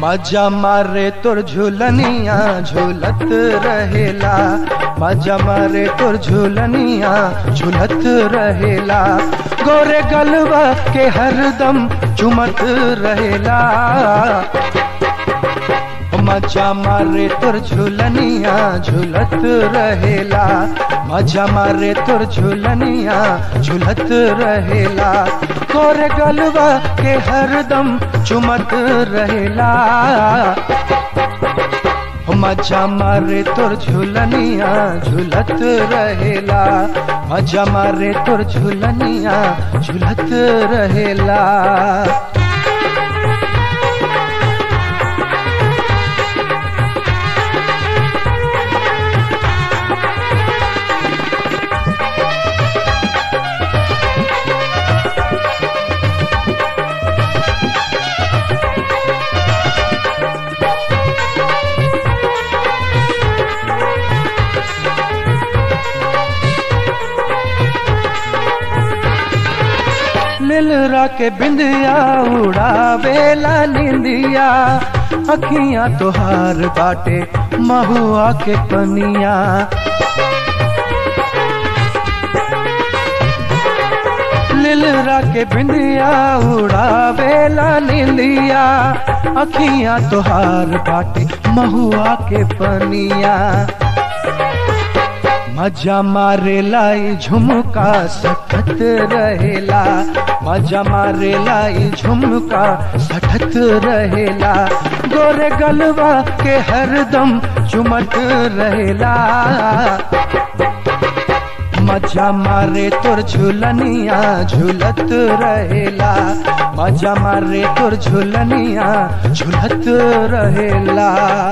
मजा मारे तुर झूलनिया झूलत रहेला मजा मारे तुर झूलनिया झूलत रहेला गोरे गलवा के हरदम चुमत रहेला मजा मारे तुर झूलनिया झूलत रहेला मजा मारे तुर झूलनिया झूलत रहेला गोरे गलवा के हरदम चुमत रहेला मजा मारे तुर झूलनिया झूलत रहेला मजा मारे तुर झूलनिया झूलत रहेला लिलरा के बिंदिया उड़ावेला निंदिया अखियां तोहार बाटे महुआ के पनिया लिलरा के बिंदिया उड़ावेला निंदिया अखियां तोहार बाटे महुआ के पनिया मजा मारे लाई झुमका सखत रहेला मजा मारे लाई झुमका सठत रहेला गोरे गलवा के हरदम चुमत रहेला मजा मारे तुर झूलनिया झूलत रहेला मजा मारे तुर झूलनिया झूलत रहेला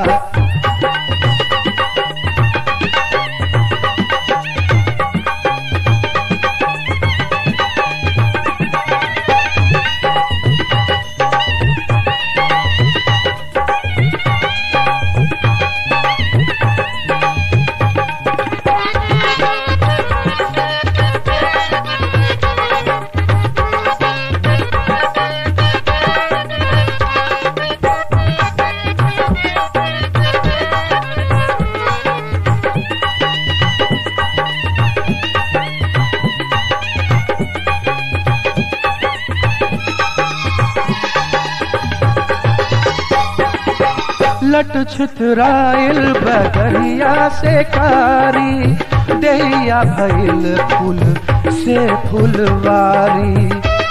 लट छितराइल बगरिया से कारी देहिया भइल फूल से फुलवारी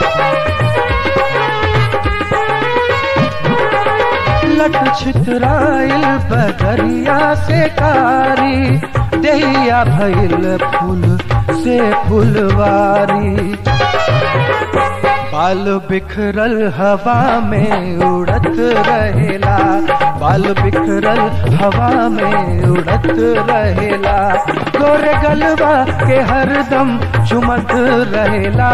लट छितराइल बगरिया से कारी देहिया भइल फूल से फुलवारी बाल बिखरल हवा में उड़त रहेला बाल बिखरल हवा में उड़त रहेला गोरे गलवा के हरदम चुमत रहेला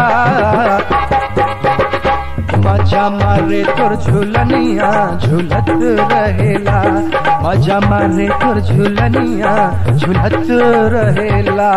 मजा मारे तुर झूलनिया झूलत रहेला मजा मारे तुर झूलनिया झूलत रहेला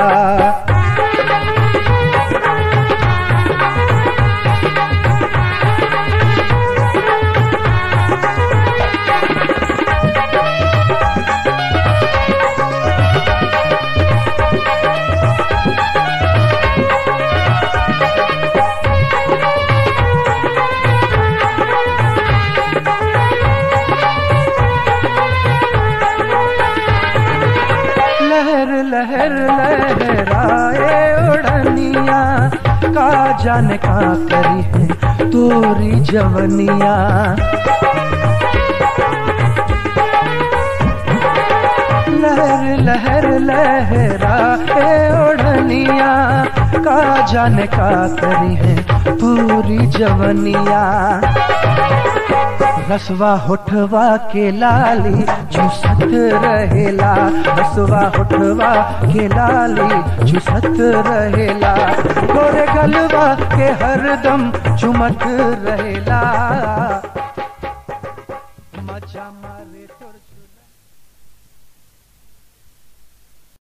लहर लहर लहराए उड़निया का जाने का करी है तोरी जवनिया लहर लहर लहराए उड़निया का जाने का करी है पूरी जवनिया रसवा होठवा के लाली झुसत रहेला रसवा होठवा के लाली झुसत रहेला गोरे गलवा के हरदम चुमत रहेला